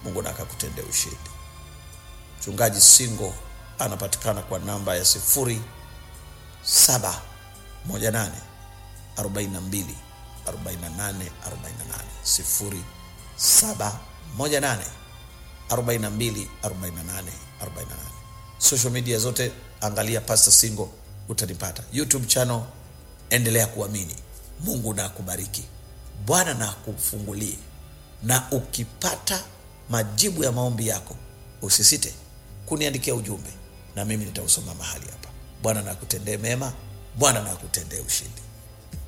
mungu na akakutendea ushindi mchungaji singo anapatikana kwa namba ya sifuri saba moja nane arobaini na mbili arobaini na nane arobaini na nane sifuri saba moja nane arobaini na mbili arobaini na nane arobaini na nane social media zote angalia pastor singo utanipata youtube channel endelea kuamini mungu na akubariki bwana na akufungulie na ukipata majibu ya maombi yako usisite kuniandikia ujumbe na mimi nitausoma mahali hapa bwana na akutendee mema bwana na akutendee ushindi